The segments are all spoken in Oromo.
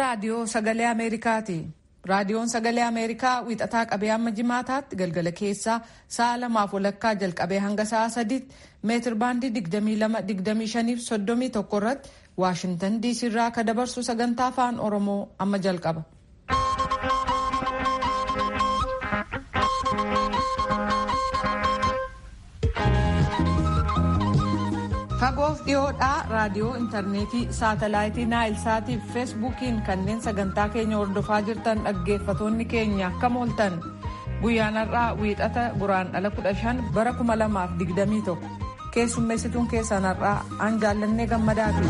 raadiyoo sagalee Ameerikaati. Raadiyoon sagalee Ameerikaa wiixataa qabee hamma jimaataatti galgala keessaa sa'a lamaaf walakkaa jalqabee hanga sa'a sadiitti meetir baandii 22-25-31 irratti Waashintan diisii irraa akka dabarsu sagantaa afaan Oromoo amma jalqaba. Fagoof dhiyoodhaa raadiyoo intarneetii saatalaayitii naayilsaatii fi feesbuukiin kanneen sagantaa keenya hordofaa jirtan dhaggeeffatoonni keenya akkam ooltan guyyaan har'aa wiixata guraandhala 15 bara 2021 keessummeessituun keessan har'aa an jaallannee gammadaati.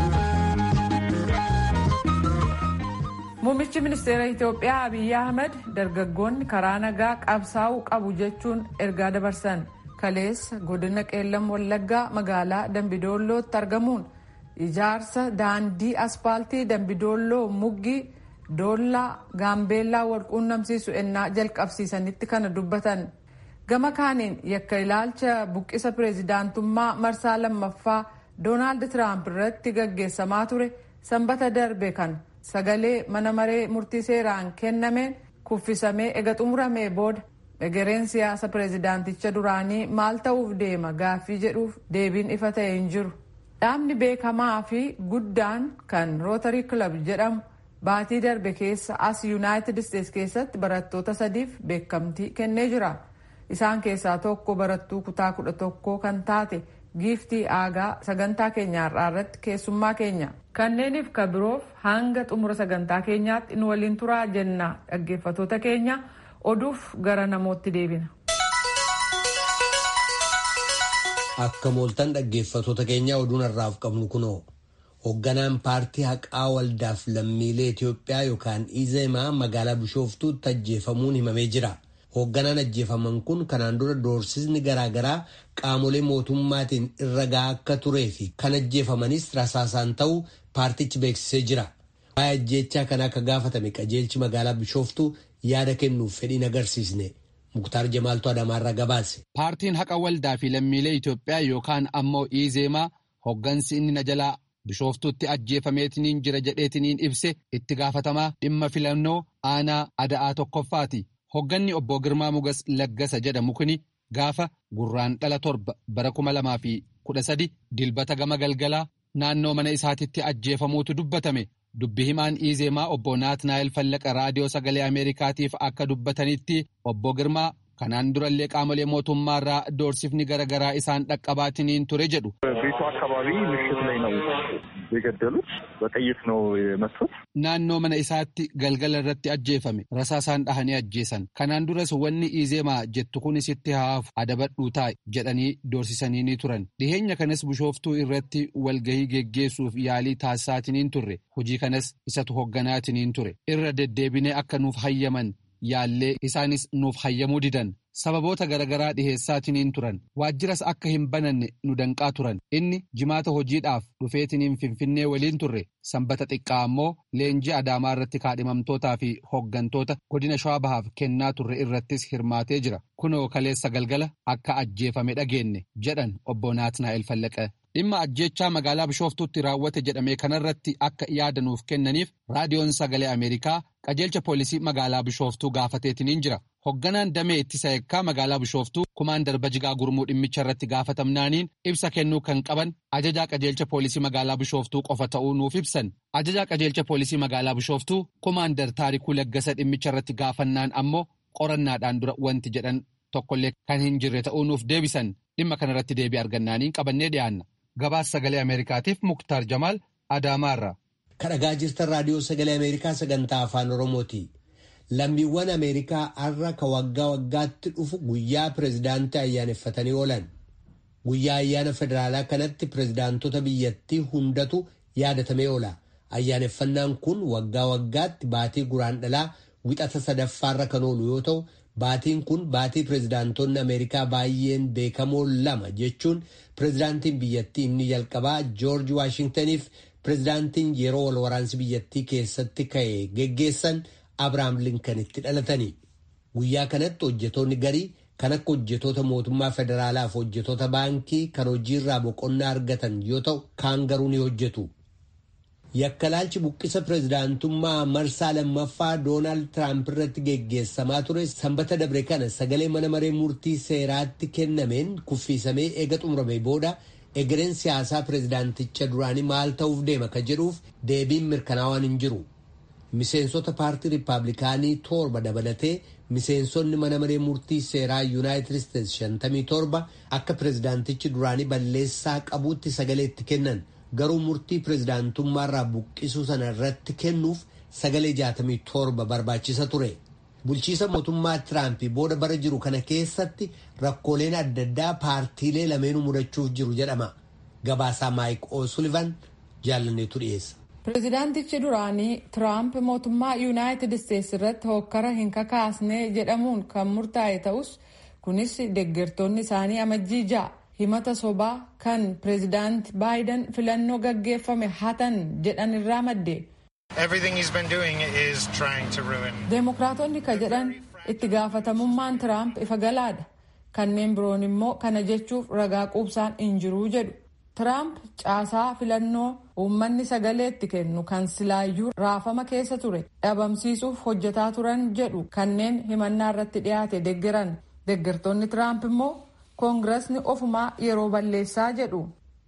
Muummichi ministeera Itoophiyaa Abiyyi Ahmed dargaggoonni karaa nagaa qabsaa'uu qabu jechuun ergaa dabarsan. kaleessa godina qeellam wallaggaa magaalaa dambidoollootti argamuun ijaarsa daandii aspaaltii dambidoolloo muggii doollaa gaambeellaa walquunnamsiisu ennaa jalqabsiisanitti kana dubbatan gama kaaniin yakka ilaalcha buqqisa pireezidaantummaa marsaa lammaffaa doonaald tiraamp irratti gaggeessamaa ture sanbata darbe kan sagalee mana maree murtii seeraan kennameen kuffisamee ega xumuramee booda egereen siyaasa pireezidaanticha duraanii maal ta'uuf deema gaaffii jedhuuf deebiin ifa ta'e hin jiru dhaabni beekamaa fi guddaan kan rootarii kilab jedhamu baatii darbe keessa as yuunaayitid isteets keessatti barattoota sadiif beekamtii kennee jira isaan keessaa tokko barattuu kutaa kudha tokkoo kan taate giiftii aagaa sagantaa keenya har'aa irratti keessummaa keenya kanneeniif ka biroof hanga xumura sagantaa keenyaatti nu waliin turaa jenna dhaggeeffatoota keenya. oduuf gara namootti deebina. Akka mooltan dhaggeeffatoota keenyaa oduun har'aaf qabnu kunoo hoogganaan paartii haqaa waldaaf lammiilee Itoophiyaa yookaan Izeemaa magaalaa Bishooftuutti ajjeefamuun himamee jira. Hoogganaan ajjeefaman kun kanaan dura doorsisni garaagaraa qaamolee mootummaatiin irra gahaa akka turee fi kan ajjeefamanis rasaasaan ta'uu paartichi beeksisee jira. Waa'ee ajjeechaa kana akka gaafatame qajeelchi magaalaa Bishooftuu yaada kennuuf fedhiin agarsiisne muktaar jamaaltu adamaarra gabaase. Paartiin haqa waldaa fi lammiilee Itoophiyaa yookaan ammoo Izeemaa hoggansi inni na jalaa bishooftuutti ajjeefameetiniin jira jedheetiniin ibse itti gaafatamaa dhimma filannoo aanaa ada'aa tokkoffaati. Hogganni obbo Girmaa Mugas Laggasa jedhamu kuni gaafa gurraandhala torba bara kuma lamaa fi kudha sadi dilbata gama galgalaa naannoo mana isaatitti ajjeefamuutu dubbatame. Dubbi himaan Izeemaa obbo Naatnaayil Fallaqa raadiyoo sagalee Ameerikaatiif akka dubbatanitti obbo Girmaa kanaan durallee qaamolee mootummaarraa doorsifni garaagaraa isaan dhaqqabaatiniin ture jedhu. ቤቱ አካባቢ ምሽት ላይ ነው የገደሉት። በጥይት ነው የመቱት። Naannoo mana isaatti galgala irratti ajjeefame rasaasaan dhahanii ajjeesan. Kanaan duras wanni Izeemaa jettu kun sitti haafu adabadhuu taa'e jedhanii doorsisanii ni turan. Dhiheenya kanas bishooftuu irratti walgahii geggeessuuf yaalii taasisaatiniin turre. Hojii kanas isatu hoogganaatiniin ture. Irra deddeebinee akka nuuf hayyaman yaallee isaanis nuuf hayyamuu didan. Sababoota garaagaraa dhiheessaatiniin turan waajjiras akka hin bananne nu danqaa turan inni jimaata hojiidhaaf dhufeetiniin finfinnee waliin turre sanbata xiqqaa ammoo leenjii adaamaa irratti kaadhimamtootaa fi hooggantoota godina shawaa bahaaf kennaa turre irrattis hirmaatee jira kunoo kaleessa galgala akka ajjeefame dhageenye jedhan obbo Naatnaa'el Fallaqa. Dhimma ajjeechaa magaalaa Bishooftuutti raawwate jedhame kanarratti akka yaada nuuf kennaniif raadiyoon sagalee Ameerikaa qajeelcha poolisii magaalaa Bishooftuu gaafateetiniin jira. Hoogganaan damee ittisa eekkaa magaalaa Bishooftuu kumaandar Bajigaa Gurmuu dhimmicha irratti gaafatamnaaniin ibsa kennuu kan qaban ajajaa qajeelcha poolisii magaalaa Bishooftuu qofa ta'uu nuuf ibsan. Ajajaa qajeelcha poolisii magaalaa Bishooftuu kumaandar Taarikuu Laggasa dhimmicha irratti gaafannaan ammoo qorannaadhaan dura wanti jedhan tokkollee kan hin jirre ta'uu nuuf deebisan. Dhimma kanarratti deebii argannaaniin qabannee dhiyaanna. Gabaas sagalee Ameerikaatiif Muktaar Jamaal Adaamaarra. Kadhagaa jirtan raadiyoo sagalee Ameerikaa sagantaa afaan Oromooti. Lammiiwwan Ameerikaa har'a ka waggaa waggaatti dhufu guyyaa pireezidaantii ayyaaneffatanii oolan. Guyyaa ayyaana federaalaa kanatti pireezidaantota biyyattii hundatu yaadatamee oola. Ayyaaneffannaan kun waggaa waggaatti baatii guraandhalaa wixata sadaffaarra kan oolu yoo ta'u, baatiin kun baatii pireezidaantonni Ameerikaa baay'een beekamoo lama jechuun pireezidaantiin biyyattii inni jalqabaa Joorji Waashingtaniif pireezidaantiin yeroo wal waraansi biyyattii keessatti ka'e geggeessan Abiraam Linkanitti dhalatanii. Guyyaa kanatti hojjetoonni garii kan akka hojjetoota mootummaa federaalaa fi hojjetoota baankii kan hojiirraa boqonnaa argatan yoo ta'u kaan garuu ni hojjetu. Yakkalaalchi buqqisa pireezidaantummaa marsaa lammaffaa Doonaald Tiraamp irratti geggeessamaa ture sanbata dabre kana sagalee mana maree murtii seeraatti kennameen kuffiisamee eega xumurame booda egereen siyaasaa pireezidaanticha duraanii maal ta'uuf deema ka jedhuuf deebiin mirkanaawaan hin jiru. Miseensota paartii Rippaabilikaanii torba dabalatee miseensonni mana maree murtii seeraa Yuunaayitid Isteetsi 57 akka pireezidaantichi duraanii balleessaa qabuutti sagalee itti kennan. garuu murtii pireezidaantummaarraa buqqisuu sana irratti kennuuf sagalee 67 barbaachisa ture. Bulchiisa mootummaa Tiraampii booda bara jiru kana keessatti rakkooleen adda addaa paartiilee lameenuu mudachuuf jiru jedhama. Gabaasaa Maayik O'Sullivan jaalanneetu dhiyeessa. Pireezidaantichi duraanii Tiraamp mootummaa Yuunaayitid Isteetsi irratti hokkara hin kakaasne jedhamuun kan murtaa'e ta'us kunis deeggartoonni isaanii amajjii ja'a. himata sobaa kan pireezidaanti baayiden filannoo gaggeeffame hatan jedhan irraa madde. deemokiraatonni ka jedhan itti gaafatamummaan tiraamp ifa galaadha kanneen biroon immoo kana jechuuf ragaa quubsaan hin jiruu jedhu tiraamp caasaa filannoo uummanni sagaleetti kennu kan silaayyuu raafama keessa ture dhabamsiisuuf hojjetaa turan jedhu kanneen himannaa irratti dhiyaate deeggaran deeggartoonni tiraamp immoo koongirasni ofumaa yeroo balleessaa jedhu.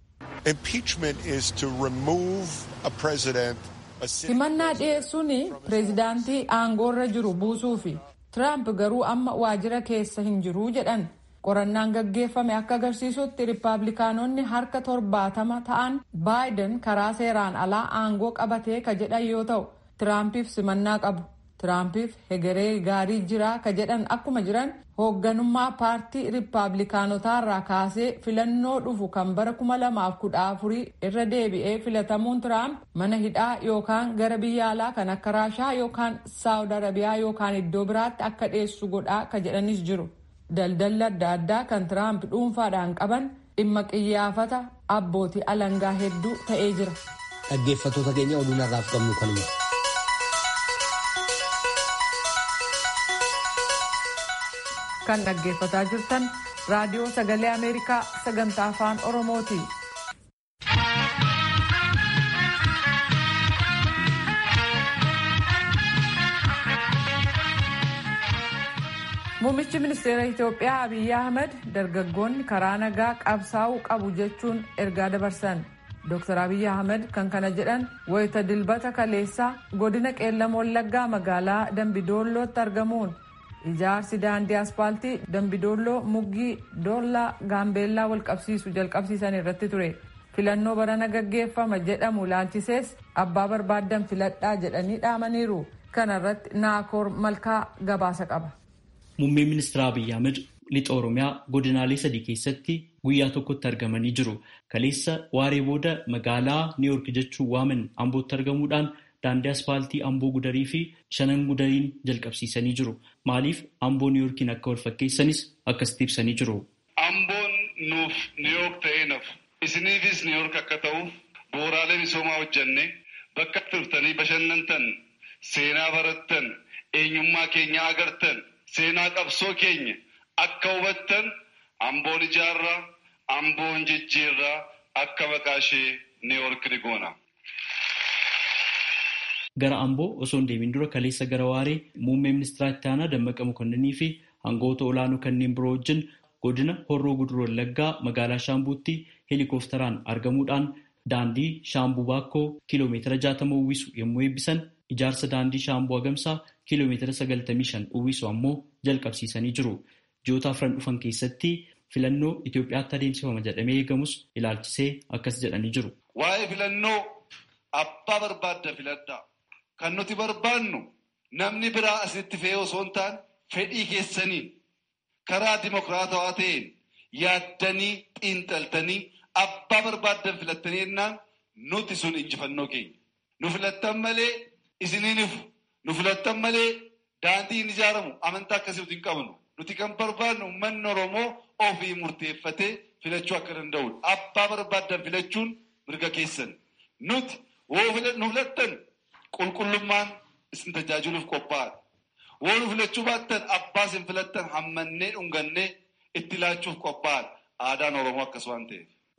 himannaa dhiyeessuun pireezidaantii aangoorra jiru buusuufi tiraamp garuu amma waajjira keessa hin jiruu jedhan qorannaan gaggeeffame akka agarsiisutti riippaabilikaanonni harka torbaatama ta'an baayiden karaa seeraan alaa aangoo qabatee ka jedhan yoo ta'u tiraampiif simannaa qabu. Tiraampiif hegeree gaarii jiraa ka jedhan akkuma jiran hoogganummaa paartii riippaabilikaanotaarraa kaasee filannoo dhufu kan bara kuma lamaaf kudha afurii irra deebi'ee filatamuun Tiraamp mana hidhaa yookaan gara biyya alaa kan akka Raashaa yookaan Saawud Arabiyaa yookaan iddoo biraatti akka dhiyeessu godhaa ka jedhanis jiru. Daldalli adda addaa kan Tiraamp dhuunfaadhaan qaban dhimma qiyyaafata abbootii alangaa hedduu ta'ee jira. Dhaggeeffattoota keenya oduu narraaf qabnu kanuma. kan dhaggeeffataa jirtan raadiyoo sagalee ameerikaa sagantaa afaan oromooti. Muummichi ministeera Itoophiyaa Abiyyi Ahmed dargaggoonni karaa nagaa qabsaa'uu qabu jechuun ergaa dabarsan. Dr. Abiyyi Ahmed kan kana jedhan wayita dilbata kaleessaa godina qeellam wallaggaa magaalaa Dambidoollootti argamuun ijaarsi daandii aspaaltii Dambidoolloo muggii doollaa gaambeellaa wal qabsiisu jalqabsiisan irratti ture. Filannoo barana gaggeeffama jedhamu laalchisees abbaa barbaaddan filadhaa jedhanii dhaamaniiru. Kana irratti naakoor malkaa gabaasa qaba. Muummeen ministeera Abiyyi Ahmed lixa Oromiyaa godinaalee sadii keessatti guyyaa tokkotti argamanii jiru. Kaleessa waaree booda magaalaa Niiyork jechuun waaman Ambootti argamuudhaan daandii aspaaltii Amboo Gudarii fi shanan Gudariin jalqabsiisanii jiru. Maaliif Amboo Niiyorkiin akka wal fakkeessanis akkasitti ibsanii jiru. Amboon nuuf Niiyork ta'ee nafu. Isiniifis Niiyork akka ta'uuf bu'uuraalee misoomaa hojjannee bakka turtanii bashannantan, seenaa barattan, eenyummaa keenya agartan, seenaa qabsoo keenya akka hubattan amboon ijaarraa, amboon jijjiirraa akka maqaa ishee Niiyork ni goona. Gara Amboo osoo hin deemin dura kaleessa gara Waaree muummee ministeera itti aanaa Dammaqa Mokonnanii fi hangoota olaanoo kanneen biroo wajjin godina Horroo Guduroo Wallaggaa magaalaa Shaambuutti heelikooftaraan argamuudhaan daandii Shaambuu Baakkoo kiiloomeetira jaatama uwwisu yommuu eebbisan ijaarsa daandii Shaambuu Agamsaa kiiloomeetira sagaltamii shan uwwisu ammoo jalqabsiisanii jiru. Ji'oota afran dhufan keessatti filannoo Itoophiyaatti adeemsifama jedhamee eegamus ilaalchisee akkas jedhanii jiru. Waa'ee filannoo abbaa barbaadda filadhaa. Kan nuti barbaannu namni biraa asitti fe'ee osoo hin taane fedhii keessaniin karaa dimokiraatawaa ta'een yaaddanii xiinxaltanii abbaa barbaaddan filattanii jennaan nuti sun injifannoo keenya. Nu filattan malee isiniinifu. Nu filattan malee daandii hin ijaaramu amantaa akkasii nuti hin qabnu. Nuti kan barbaadnu uummanni Oromoo ofii murteeffatee filachuu akka danda'udha. Abbaa barbaaddan filachuun mirga keessan. Nuti nu filattan qulqullummaan isin tajaajiluuf qophaa'adha. Woo nu filachuu baattan abbaa isin filattan hammannee dhungannee itti laachuuf qophaa'adha. Aadaan Oromoo akkas waan ta'eef.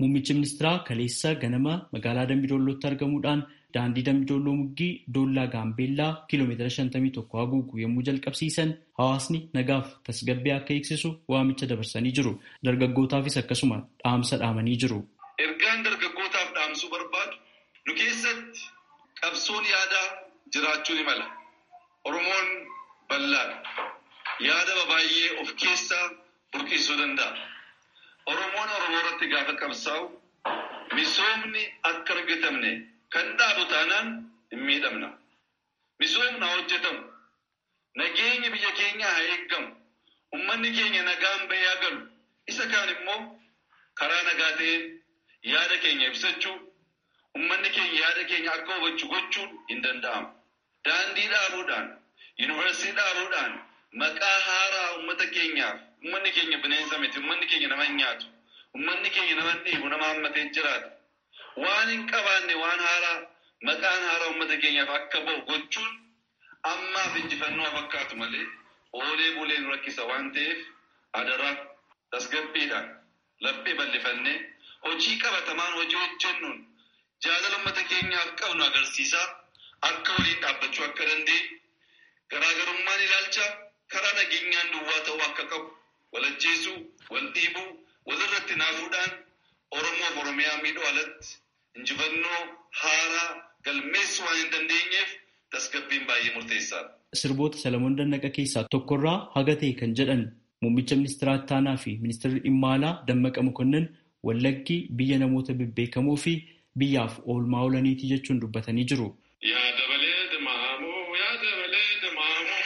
Muummichi ministeeraa kaleessa ganama magaalaa Dambidollootti argamuudhaan daandii Dambidolloo Muggii Doollaa Gaambeellaa kiiloomeetira 51 haguugu yommuu jalqabsiisan hawaasni nagaaf tasgabbii akka eegsisu waamicha dabarsanii jiru. Dargaggootaafis akkasuma dhaamsa dhaamanii jiru. Ergaan dargaggootaaf dhaamsuu barbaadu nu keessatti qabsoon yaadaa jiraachuu ni mala. Oromoon bal'aadha. Yaada baay'ee of keessaa burqisuu danda'a. Oromoon Oromoo irratti gaafa qabsaa'u misoomni akka argatamne kan dhaabu taanaan hin miidhamna. Misoomni haa hojjetamu. Nageenyi biyya keenyaa haa eeggamu. Uummanni keenya nagaan bahee haa galu. Isa kaan immoo karaa nagaa ta'een yaada keenya ibsachuu, uummanni keenya yaada keenya akka hubachuu gochuun hin danda'amu. Daandii dhaabuudhaan, yuunivarsiitii dhaabuudhaan maqaa haaraa uummata keenyaaf uummanni keenya bineensa miti, uummanni keenya nama hin nyaatu, uummanni keenya nama hin dhiibu, nama hammatee jiraata. Waan hin qabaanne waan haaraa maqaan haaraa uummata keenyaaf akka bahu gochuun ammaaf injifannoo fakkaatu malee oolee bulee nu rakkisa waan ta'eef adaraa tasgabbiidhaan laphee bal'ifannee hojii qabatamaan hojii hojjennuun jaalala uummata keenyaaf qabnu agarsiisaa akka waliin dhaabbachuu akka dandeenyu garaagarummaan ilaalcha karaa nageenyaan duwwaa ta'uu akka qabu walajjeesuu wal dhiibuu walirratti naafuudhaan oromoof oromiyaa miidhuu alatti injifannoo haaraa galmeessuu waan hin dandeenyeef tasgabbiin baay'ee murteessaadha. Sirboota Salamoon Dannaqa keessaa tokkorraa haga ta'e kan jedhan muummicha ministeera Attaanaa fi ministeerri dhimma alaa Dammaqa Mokonnin Wallaggi biyya namoota bebbeekamoo fi biyyaaf oolmaa oolaniiti jechuun dubbatanii jiru. Yaa dabalee dimaamoo yaa dabalee dimaamoo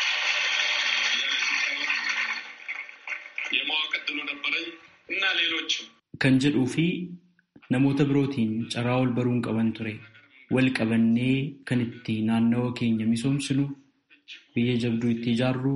የማወቀድሉ ነበረኝ እና ሌሎችም Kan jedhuu fi namoota birootiin carraa wal baruun qaban ture. Wal qabannee kan itti naannawa keenya misoomsinu biyya jabduu itti ijaarru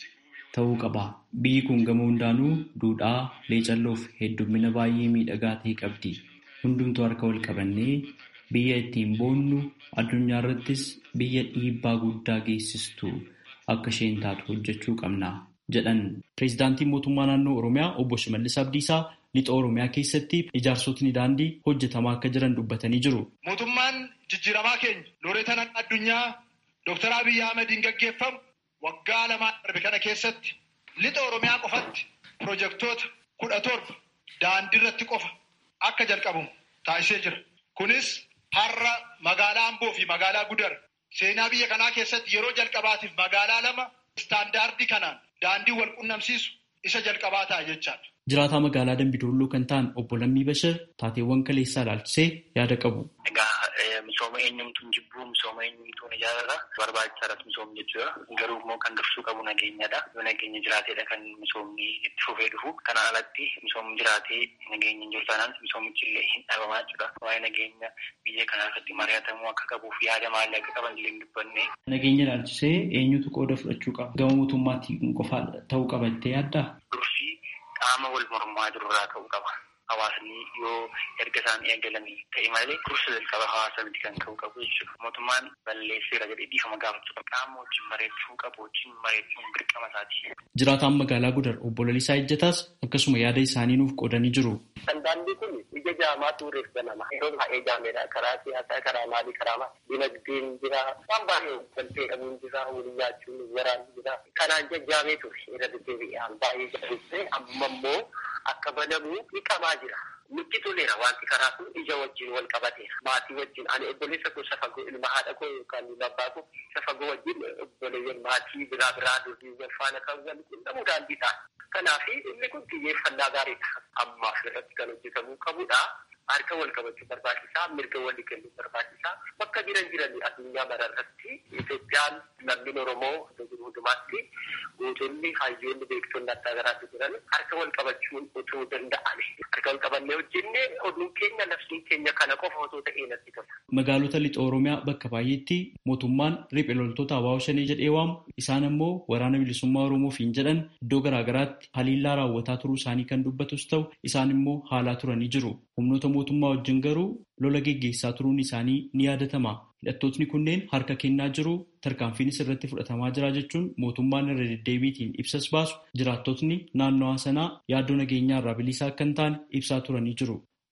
ta'uu qaba. Biyyi kun gama hundaanuu duudhaa, leecalloof heddummina baay'ee miidhagaa ta'e qabdi. Hundumtuu harka wal qabannee biyya ittiin boonnu addunyaa irrattis biyya dhiibbaa guddaa geessistu akka isheen taatu hojjechuu qabna jedhan. Pireezidaantiin mootummaa naannoo Oromiyaa obbo Shimallis Abdiisaa lixa Oromiyaa keessatti ijaarsotni daandii hojjetamaa akka jiran dubbatanii jiru. Mootummaan jijjiiramaa keenya looreetan addunyaa Dr. Abiyyi Ahmediin gaggeeffamu waggaa lamaan darbe kana keessatti lixa Oromiyaa qofatti pirojektoota kudha torba daandii irratti qofa akka jalqabamu taasisee jira. Kunis har'a magaalaa Amboo fi magaalaa Gudar seenaa biyya kanaa keessatti yeroo jalqabaatiif magaalaa lama istaandaardii kanaan daandii wal qunnamsiisu isa jalqabaa ta'a jechaadha. Jiraataa magaalaa Dambidolloo kan ta'an obbo Lammii Bashir taateewwan kaleessaa ilaalchisee yaada qabu. Egaa misooma eenyumtuun jibbuu misooma eenyumtuun ijaarara barbaachisaadhas misoomni jechuudha. Garuu immoo kan dursuu qabu nageenyadha. Yoo nageenya jiraateedha kan misoomni itti fufee dhufu. Kana alatti misoomni jiraatee nageenya hin jiru taanaan misoomichi illee hin dhabamaa jechuudha. Waa'ee nageenya biyya kanaa irratti mari'atamuu akka qabuuf yaada maalii akka qaban illee hin dubbanne. Nageenya ilaalchisee eenyutu qooda fudhachuu qaba? Gama mootummaatiin qofaa ta'uu qaba jettee yaaddaa? Dursii qaama wal mormaa jirurraa ta'uu qaba. Hawaasni yoo erga isaan eegalanii ta'e malee dursa jalqaba hawaasa miti kan ta'uu qabu jechuudha. Mootummaan balleesseera jedhee dhiifama gaafachuu qaba. Qaama wajjin mareechuu qabu wajjin mareechuun dirqama isaati. Jiraataan magaalaa Gudar obbo Lalisaa Ejjetaas akkasuma yaada isaanii nuuf qoodanii jiru. Daandii kun ija jaamaa tuureef banama. Yeroo baay'ee jaameedha. Karaa siyaasaa, karaa maalii, karaa maalii. Dinagdeen jira. Waan baay'ee waltee dhabuun jira. Walii nyaachuun waraanni jira. Kanaan jajjaamee ture. Irra deddeebi'aan baay'ee jabeessee amma immoo akka banamu ni qabaa jira. Nutti toleera wanti karaa kun ija wajjin wal qabateera. Maatii wajjin ani obboleessa koo safagoo ilma haadha koo yookaan abbaa koo safagoo wajjin obboleeyyan maatii biraa biraa durii faana kan wal quunnamu daandii ta'a. Kanaaf inni kun xiyyeeffannaa gaariidha. Ammaaf irratti kan hojjetamuu qabudha. Harka wal qabachuu barbaachisaa, mirga walii kennuu barbaachisaa. Bakka jiran jiranii addunyaa mara irratti Itoophiyaan lammiin Oromoo hundumaatti gootonni hayyoonni beektonni adda garaatu jiran harka wal qabachuun otoo danda'ame. Harka wal qabannee hojjennee oduun keenya labsiin keenya kana qofa otoo ta'ee natti tola. Magaalota lixa Oromiyaa bakka baay'eetti mootummaan riphee loltoota Abaawo Shanee jedhee waamu isaan immoo waraana bilisummaa Oromoofiin jedhan iddoo garaagaraatti haliillaa raawwataa turuu isaanii kan dubbatus ta'u isaan immoo haalaa turanii jiru. Humnoota mootummaa wajjin garuu lola geggeessaa turuun isaanii ni yaadatama. Hidhattootni kunneen harka kennaa jiru tarkaanfiinis irratti fudhatamaa jira jechuun mootummaan irra deddeebiitiin ibsas baasu jiraattotni naannawaa sanaa yaaddoo nageenyaa irraa bilisaa akka hin taane ibsaa turanii jiru.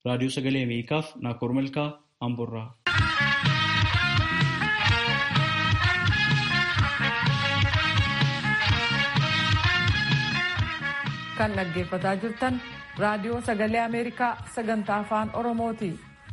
Raadiyoo Sagalee Ameerikaaf Naakoor Malkaa Amborraa. kan dhaggeeffataa jirtan raadiyoo sagalee ameerikaa sagantaa afaan oromooti.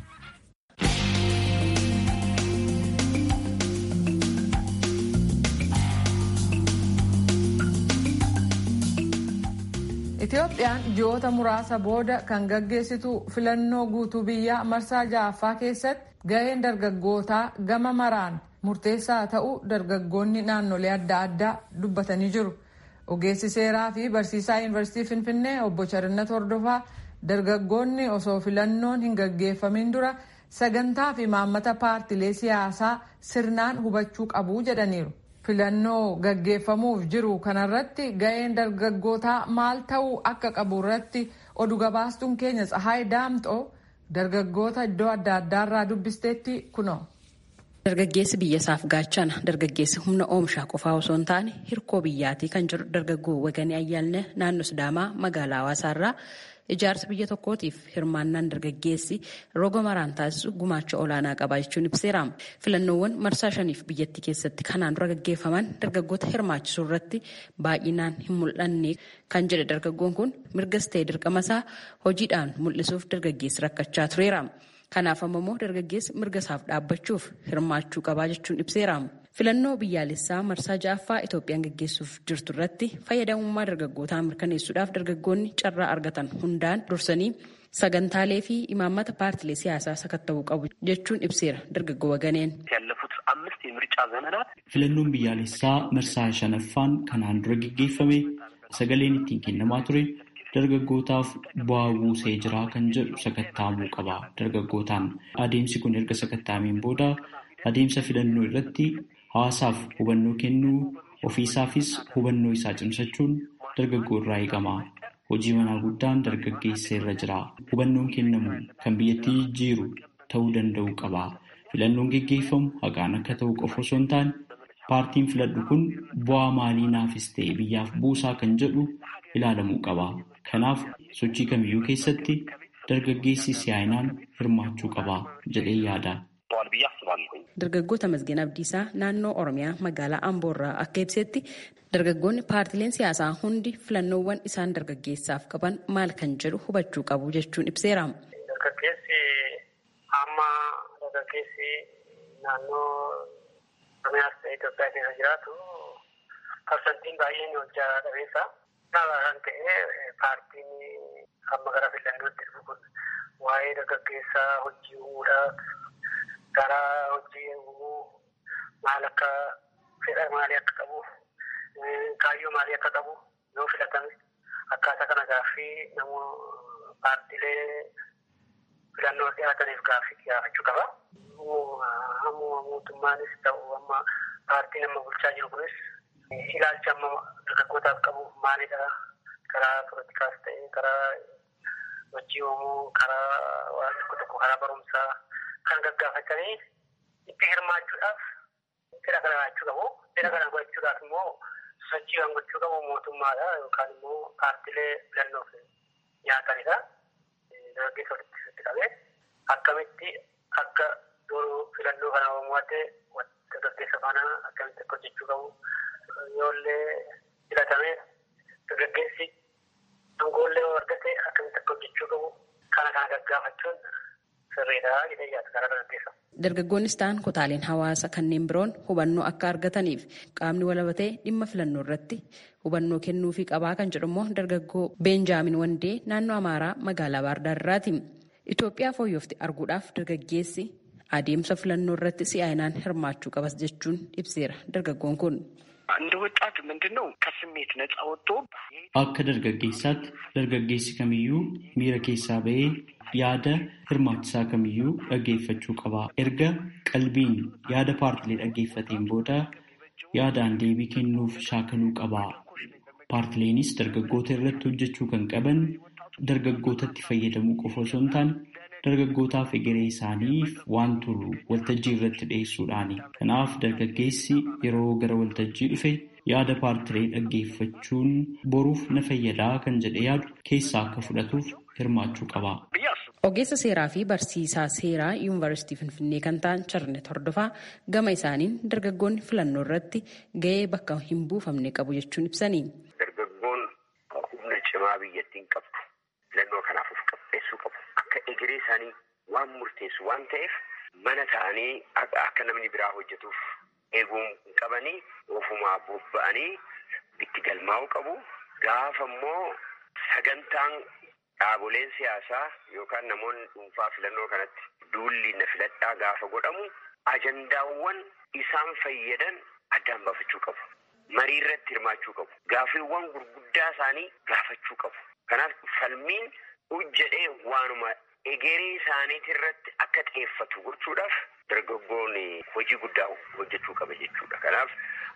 Itoophiyaan ji'oota muraasa booda kan gaggeessitu filannoo guutuu biyyaa marsaa ja'affaa keessatti gaheen dargaggootaa gama maraan murteessaa ta'uu dargaggoonni naannolee adda addaa dubbatanii jiru. Ogeessi seeraa fi barsiisaa yuunivarsiitii Finfinnee obbo Charinnat Hordofaa dargaggoonni osoo filannoon hin gaggeeffamin dura sagantaa fi maammata paartilee siyaasaa sirnaan hubachuu qabu jedhaniiru. Filannoo gaggeeffamuuf jiru kanarratti ga'een dargaggootaa maal ta'uu akka qabu irratti oduu gabaastuun keenya Tsahaay Daamxoo dargaggoota iddoo adda addaarraa dubbisteetti kunoo. Dargaggeessi biyya isaaf gaachana dargaggeessi humna oomishaa qofaa osoo hin taane hirkoo biyyaatii kan jedhu dargaggoo waganii ayyaalne naannoo Sidaamaa magaalaa Hawaasaarraa ijaarsa biyya tokkootiif hirmaannaan dargaggeessi roga maraan taasisu gumaacha olaanaa qaba jechuun ibseera. Filannoowwan marsaa shaniif biyyattii keessatti kanaan dura gaggeeffaman dargaggoota hirmaachisuu irratti baay'inaan hin mul'anne kan jedhe dargaggoon kun mirgas ta'e dirqamasaa hojiidhaan mul'isuuf dargaggeessi rakkachaa tureera. Kanaaf ammoo dargaggeessi mirga isaaf dhaabbachuuf hirmaachuu qabaa jechuun ibseera. Filannoo biyyaalessaa marsaa ja'affaa Itoophiyaan gaggeessuuf jirtu irratti fayyadamummaa dargaggootaa mirkaneessuudhaaf dargaggoonni carraa argatan hundaan dursanii sagantaalee fi imaammata paartilee siyaasaa sakatta'uu qabu jechuun ibseera dargaggoo waganeen. Filannoon biyyaalessaa marsaa shanaffaan kanaan dura gaggeeffame sagaleen ittiin kennamaa ture. dargaggootaaf bu'aa buusee jira kan jedhu sakattaamuu qaba dargaggootaan adeemsi kun erga sakattaameen booda adeemsa filannoo irratti hawaasaaf hubannoo kennuu ofiisaafis hubannoo isaa cimsachuun dargaggoo irraa eegama hojii manaa guddaan dargaggeessa irra jira hubannoon kennamu kan biyyattii jijjiiru ta'uu danda'u qaba filannoon geggeeffamu haqaan akka ta'u qofa osoo hin taane paartiin filadhu kun bu'aa maalii naafis ta'e biyyaaf buusaa kan jedhu ilaalamuu qaba. Kanaaf sochii kamiyyuu keessatti dargaggeessi siyaayinaan hirmaachuu qaba jedhee yaada. Dargaggoota Mazgeen Abdiisaa naannoo Oromiyaa magaalaa Amboorraa akka ibsetti dargaggoonni paartileen siyaasaa hundi filannoowwan isaan dargaggeessaaf qaban maal kan jedhu hubachuu qabu jechuun ibseera. Dargaggeessi amma dargaggeessi naannoo Oromiyaas ta'e Itoophiyaa keessa jiraatu parsantiin baay'een hojjaa dhabeessa. Kana kan ta'e paartiin amma gara filannootti dhufu kun waa'ee dargaggeessaa hojii uumuudhaaf gara hojii uumuu maal akka fedha maalii akka qabu kaayyoo maalii akka qabu yoo filatame akkaataa kana gaaffii namoo paartiilee filannoo dhiyaataniif gaaffii gaafachuu qaba. Amma mootummaanis ta'u amma paartiin amma bulchaa jiru kunis ilaalcha amma dargaggootaaf qabu maalidha karaa poolitikaas ta'e karaa hojii uumuu karaa waan tokko tokko karaa barumsaa kan gaggaafatanii itti hirmaachuudhaaf fedha kana laachuu qabu fedha kana gochuudhaaf immoo sochii kan gochuu qabu mootummaadha yookaan immoo paartiilee filannoof nyaatanidha dargaggeessa walitti qabee akkamitti akka yeroo filannoo kana uumuudhaatti dargaggeessa faana akkamitti akka hojjechuu qabu yoollee filatame dargaggeessi aangoollee argate akkamitti akka hojjechuu qabu kana kana gaggaafachuun sirriidha jedhee yaada karaa dargaggeessa. Dargaggoonnis ta'an kutaaleen hawaasa kanneen biroon hubannoo akka argataniif qaamni walabatee dhimma filannoo irratti hubannoo kennuufii qabaa kan jedhu immoo dargaggoo Beenjaamin Wandee naannoo Amaaraa magaalaa Baardaarraati. Itoophiyaa fooyyofte arguudhaaf dargaggeessi adeemsa filannoo irratti si'aayinaan hirmaachuu qabas jechuun ibseera dargaggoon kun. እንደ ወጣት ምንድን ነው ከስሜት ነፃ ወጥቶ Akka dargaggeessaatti dargaggeessi kamiyyuu miira keessaa ba'ee yaada hirmaachisaa kamiyyuu dhaggeeffachuu qaba. Erga qalbiin yaada paartilee dhaggeeffateen booda yaadaan deebii kennuuf shaakaluu qaba. Paartileenis dargaggoota irratti hojjechuu kan qaban dargaggootatti fayyadamuu qofa osoo hin taane dargaggootaaf egeree isaaniif waan turu waltajjii irratti dhiyeessuudhaani. Kanaaf dargaggeessi yeroo gara waltajjii dhufe yaada paartilee dhaggeeffachuun boruuf na fayyadaa kan jedhe yaadu keessaa akka fudhatuuf hirmaachuu qaba. Ogeessa seeraa fi barsiisaa seeraa yuunivarsiitii Finfinnee kan ta'an Charnet Hordofaa gama isaaniin dargaggoonni filannoo irratti gahee bakka hin buufamne qabu jechuun ibsanii. Dargaggoon humna cimaa biyyattiin qabdu filannoo kanaaf of qopheessuu qabu. Akka egeree isaanii waan murteessu waan ta'eef mana ta'anii akka namni biraa hojjetuuf eeguu qabanii ofumaa bobba'anii itti galmaa'uu qabu. Gaafa immoo sagantaan dhaaboleen siyaasaa yookaan namoonni dhuunfaa filannoo kanatti duulli na filadhaa gaafa godhamu ajandaawwan isaan fayyadan addaan baafachuu qabu. Marii irratti hirmaachuu qabu. Gaaffiiwwan gurguddaa isaanii gaafachuu qabu. Kanaaf falmiin hojjedhee waanuma egeree isaaniitii irratti akka xiyyeeffatu gochuudhaaf dargaggoonni hojii guddaa hojjechuu qaba jechuudha. Kanaaf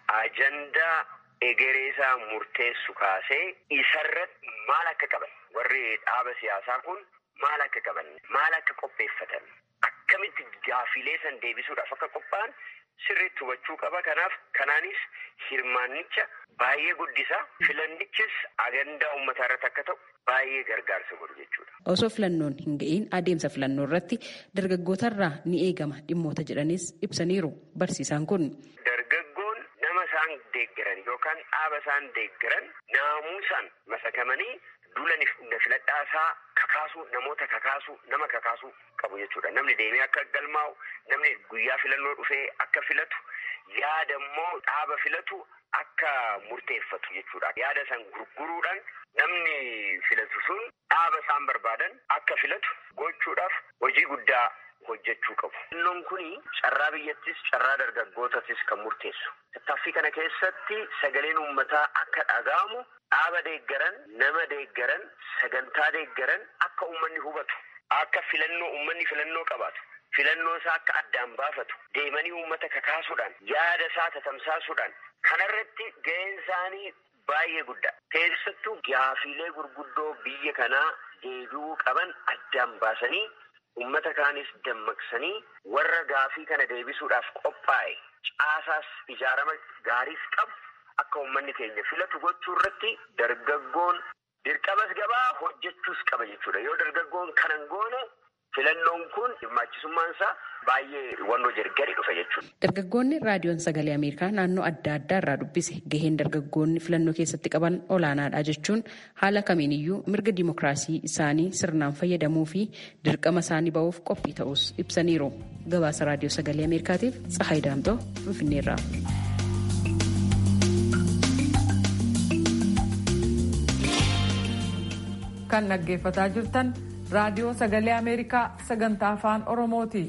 ajandaa egeree isaa murteessu kaasee isarratti maal akka qaban warri dhaaba siyaasaa kun maal akka qaban maal akka qopheeffatan akkamitti gaafilee san deebisuudhaaf akka qophaa'an sirriitti hubachuu qaba. Kanaaf kanaanis hirmaannicha baay'ee guddisa. Filannichis agandaa uummataa irratti akka ta'u baay'ee gargaarsa godhu jechuudha. Osoo filannoon hin ga'iin adeemsa filannoo irratti dargaggootarraa ni eegama dhimmoota jedhanis ibsaniiru barsiisaan kun. Dargaggoon nama isaan deeggaran yookaan dhaaba isaan deeggaran naamusaan masakamanii duula na filadhaa isaa kakaasuu namoota kakaasuu nama kakaasuu qabu jechuudha. Namni deemee akka galmaa'u namni guyyaa filannoo dhufee akka filatu yaada immoo dhaaba filatu akka murteeffatu jechuudha. Yaada san gurguruudhaan namni filatu sun dhaaba isaan barbaadan akka filatu gochuudhaaf hojii guddaa hojjechuu qabu. Filannoon kun carraa biyyattis carraa dargaggootatis kan murteessu. Tattaaffii kana keessatti sagaleen uummataa akka dhaga'amu dhaaba deeggaran, nama deeggaran, sagantaa deeggaran akka uummanni hubatu, akka filannoo uummanni filannoo qabaatu. Filannoo isaa akka addaan baafatu deemanii uummata kakaasuudhaan yaada isaa tatamsaasuudhaan kanarratti ga'een isaanii baay'ee guddaa. Keessattuu gaafiilee gurguddoo biyya kanaa deebi'uu qaban addaan baasanii uummata kaanis dammaqsanii warra gaafii kana deebisuudhaaf qophaa'e caasaas ijaarama gaariis qabu akka uummanni keenya filatu gochuu irratti dargaggoon dirqamas gabaa hojjechuus qaba jechuudha. Yoo dargaggoon kanan goone filannoon kun hirmaachisummaan isaa baay'ee wannoo gadi dhufa jechuudha. Dargaggoonni raadiyoon sagalee Ameerikaa naannoo adda addaa irraa dubbise gaheen dargaggoonni filannoo keessatti qaban olaanaadha jechuun haala kamiiniyyuu mirga dimokiraasii isaanii sirnaan fayyadamuu fi dirqama isaanii ba'uuf qophii ta'us ibsaniiru. Gabaasa raadiyoo sagalee Ameerikaatiif Tsahaay Daamtoo Finfinneerraa. Kan dhaggeeffataa jirtan raadiyoo sagalee ameerikaa sagantaa afaan oromooti.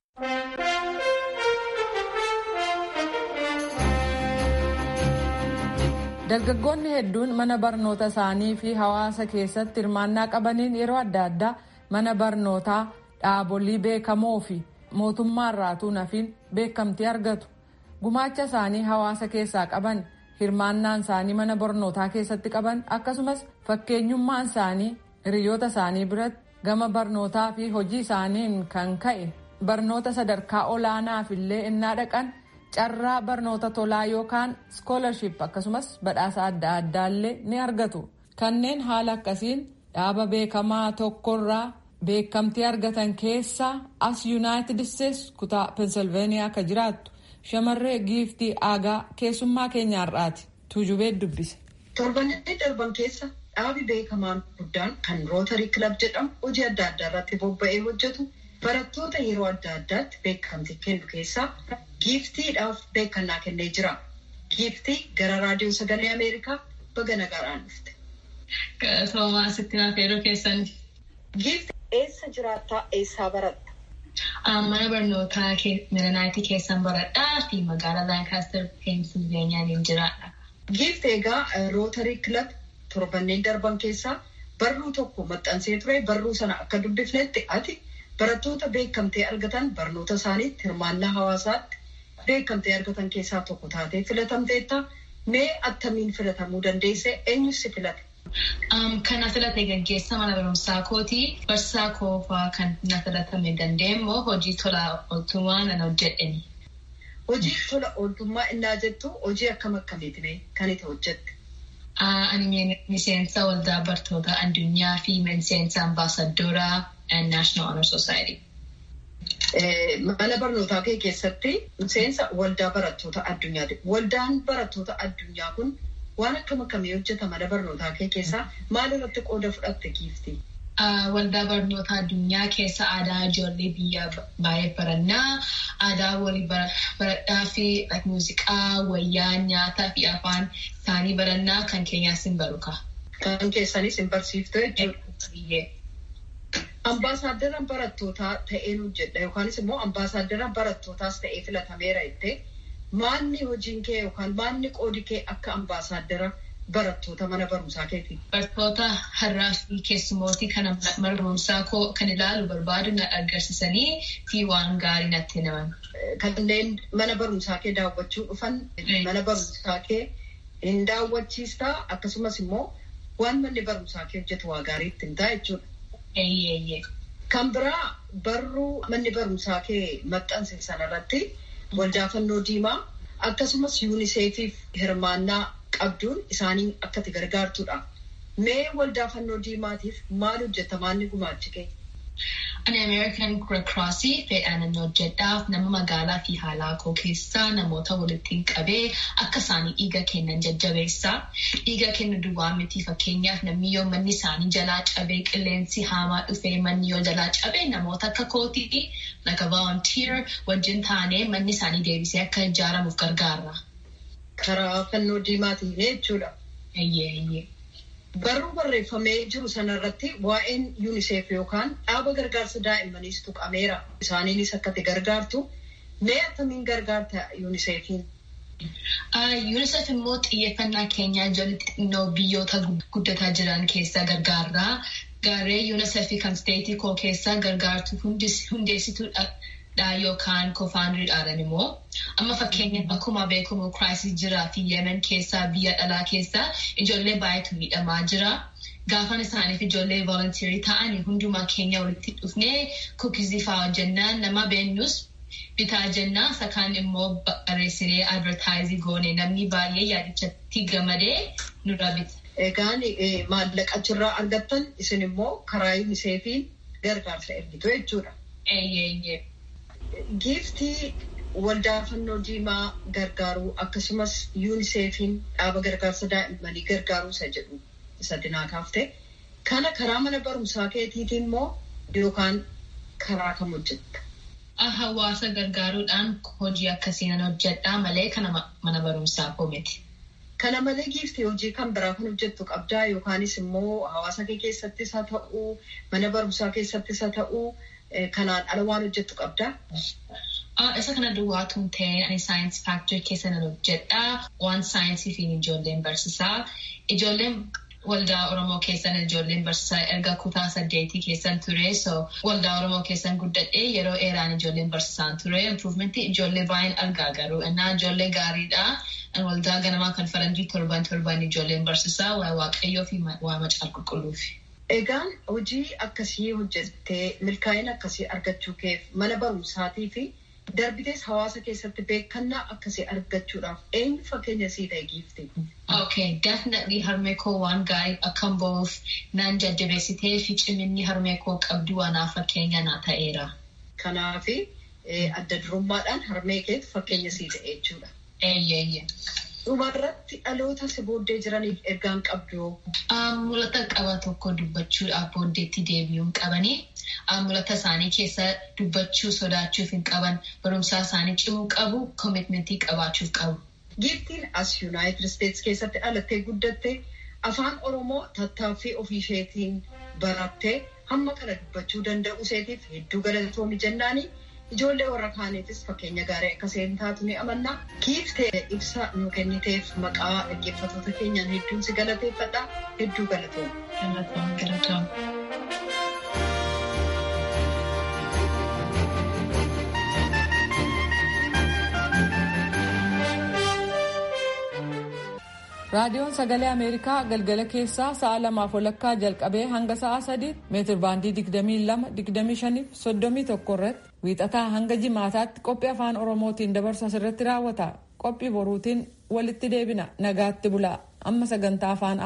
dargaggoonni hedduun mana barnoota isaanii fi hawaasa keessatti hirmaannaa qabaniin yeroo adda addaa mana barnootaa dhaabolee beekamoo fi mootummaarraatuu nafiin beekamtii argatu gumaacha isaanii hawaasa keessaa qaban hirmaannaan isaanii mana barnootaa keessatti qaban akkasumas fakkeenyummaan isaanii hiriyoota isaanii biratti gama barnootaa fi hojii isaaniin kan ka'e barnoota sadarkaa olaanaaf illee innaa dhaqan carraa barnoota tolaa yookaan skoolarship akkasumas badhaasa adda addaallee ni argatu kanneen haala akkasiin dhaaba beekamaa tokkorraa beekamtii argatan keessaa as yuunaayitid isteetsi kutaa pensilveeniyaa akka jiraattu shamarree giiftii aagaa keessummaa keenyaarraati tuujubee dubbise. torbannee darban keessa dhaabi beekamaan guddaan kan rootarii kilab jedhamu hojii adda addaa irratti bobba'ee hojjetu barattoota yeroo adda addaatti beekamtii kennu keessaa giiftiidhaaf beekannaa kennee jira. Giiftii gara raadiyoo sagalee Ameerikaa baga nagaadhaan dhufte. Galatoomaa asitti naaf yeroo keessan. Giiftii eessa jiraattaa eessaa baratta? Mana barnootaa Miranaayitii keessan baradhaa fi magaalaa Laankaastar Peensilveeniyaan jiraadha. Giiftii egaa rootarii kilab torbanneen darban keessaa barruu tokko maxxansee ture barruu sana akka dubbifnetti ati barattoota beekamtee argatan barnoota isaaniitti hirmaannaa hawaasaatti beekamtee argatan keessaa tokko taatee filatamteetta mee attamiin filatamuu dandeesse eenyus si filate? Kan na filate gaggeessa mana barumsaa kooti barsaa koofaa kan na filatame dandeenyee hojii tola ooltummaa nan hojjedheni. Hojii tola ooltummaa innaa jettu hojii akkam akkamiitiin kan itti hojjette? Ani miseensa waldaa bartoota addunyaa fi miseensa ambaasadooraa and National Honor Society. Mana barnootaa kee keessatti miseensa waldaa barattoota addunyaati. Waldaan barattoota addunyaa kun waan akkam akkamii hojjeta mana barnootaa kee keessaa maal irratti qooda fudhatte giifti? Waldaa barnoota addunyaa keessa aadaa ijoollee biyya baay'ee barannaa, aadaa walii baradhaa fi muuziqaa, wayyaa, nyaataa fi afaan isaanii barannaa kan keenyaas hin baruka. Kan keessanis hin barsiiftu jechuudha. Ambaasaaddara barattootaa ta'een hojjedha yookaanis immoo ambaasaaddara barattootaas ta'ee filatameera jettee maalni hojiin kee yookaan maalni qoodi kee akka ambaasaaddara barattoota mana barumsaa keeti. Barattoota har'aa fi keessumootii kana mana barumsaa koo kan ilaalu barbaadu na agarsiisanii fi waan gaarii natti himan. Kanneen mana barumsaa kee daawwachuu dhufan mana barumsaa kee hin daawwachiistaa akkasumas immoo waan manni barumsaa kee hojjetu waa gaarii ittiin ta'a jechuudha. Kan biraa barruu manni barumsaa kee maxxanse sanarratti waldaa fannoo diimaa akkasumas yuuniseefiif hirmaannaa qabduun isaanii akka itti gargaartudha. Mee waldaa fannoo diimaatiif maal hojjeta maalni gumaachi kee? Ani American Red Cross fedhaan hojjedhaaf nama magaalaa fi haalaa koo keessaa namoota walitti qabee akka isaanii dhiiga kennan jajjabeessa. Dhiiga kennu duwwaa miti fakkeenyaaf namni yoo manni isaanii jalaa cabee qilleensi hamaa dhufee manni yoo jalaa cabee namoota akka kootii like volunteer wajjin taanee manni isaanii deebisee akka ijaaramuuf gargaarra. Karaa fannoo diimaatiin jechuudha. Eeyyee eeyyee. Barruu barreeffamee jiru sanarratti waa'een yuuniseef yookaan dhaaba gargaarsa daa'immaniis tuqameera. Isaaniinis akka itti gargaartu. Mee akkamiin gargaarta yuuniseefiin? UNICEF immoo xiyyeeffannaa keenyaa ijoollee xixinnoo biyyoota guddataa jiran keessaa gargaarraa. Gaarree UNICEF kan steetii koo keessaa gargaartu hundeessituudha yookaan koofaandiriidhaan immoo. Amma fakkeenyaaf akkuma beekamu kiraayisii jiraa fi yemen keessaa biyya dhalaa keessaa ijoollee baay'eetu miidhamaa jira. Gaafan isaaniif ijoollee volontiirii ta'anii hundumaa keenya walitti dhufnee kuukizii fa'aa hojjennaan nama beennus bitaa jennaa sakaan immoo barreessinee advertaayizii goone namni baay'ee yaadichatti gamadee nurra bita. Egaan maallaqa achirraa argattan isin immoo karaa yuuniseefiin gargaarsa ergitu jechuudha. Eeyyee. Giiftii waldaa fannoo diimaa gargaaruu akkasumas yuuniseefiin dhaaba gargaarsa daa'immanii gargaaruu isa jedhu isa dinaa kaafte. Kana karaa mana barumsaa keetiitiin immoo yookaan karaa kam hojjetta? Hawaasa gargaaruudhaan hojii akkasiin hojjedhaa malee kana mana barumsaa koo miti. Kana malee giiftii hojii kan biraa kan hojjettu qabdaa yookaanis immoo hawaasa kee keessattis haa ta'uu mana barumsaa keessattis haa ta'uu kanaan ala waan hojjettu qabdaa? Isa kana duwwaatu hin ta'in ani saayinsii faaktirii keessa nan hojjedhaa waan saayinsii fi ijoolleen barsiisaa. Ijoolleen waldaa Oromoo keessan ijoolleen barsiisaa erga kutaa saddeetii keessan ture so waldaa Oromoo keessan guddadhee yeroo dheeraan ijoolleen barsiisaan ture improvementii ijoollee baay'een argaa garuu innaa ijoollee gaariidha. waldaa ganamaa kan faranjii torban torban ijoolleen barsiisaa waa waaqayyoo fi waa macaa qulqulluufi. Egaan hojii akkasii hojjettee milkaa'ina akkasii argachuu keef mana barumsaatii fi darbitees hawaasa keessatti beekannaa akkasii argachuudhaaf eenyu fakkeenya sii ta'e giifte? Okay, definitely harmee koo waan gaarii akkan ba'uuf naan jajjabeessitee fi ciminni harmee koo qabdu waanaaf fakkeenya naa ta'eera. Kanaafi adda durummaadhaan harmee keef fakkeenya sii ta'e jechuudha. Eeyyee. Dhumarratti dhaloota si booddee jiraniif ergaan qabdu. Mul'ata qaba tokko dubbachuudhaaf booddeetti deebi'uun qabanii mul'ata isaanii keessa dubbachuu sodaachuuf hin qaban barumsaa isaanii cimuu qabu koomitmentii qabaachuuf qabu. Giiftiin as Yuunaayitid Isteets keessatti dhalattee guddatte afaan Oromoo tattaaffii ofii isheetiin barattee hamma kana dubbachuu danda'u isheetiif hedduu galatoomi jennaanii. Ijoollee warra kaaniifis fakkeenya gaarii akka isheen taatu ni amanna. Giiftee ibsa nu kenniteef maqaa dhaggeeffattoota keenyaan hedduun si galateeffadha. Hedduu galatooma. Galatooma galatooma. raadiyoon sagalee ameerikaa galgala keessaa sa'a lamaaf walakkaa jalqabee hanga sa'a sadii meetir baandii digdamii lama digdamii shaniif soddomii tokko irratti wiixataa hanga jimaataatti qophii afaan oromootiin dabarsu asirratti raawwata qophii boruutiin walitti deebina nagaatti bulaa amma sagantaa afaan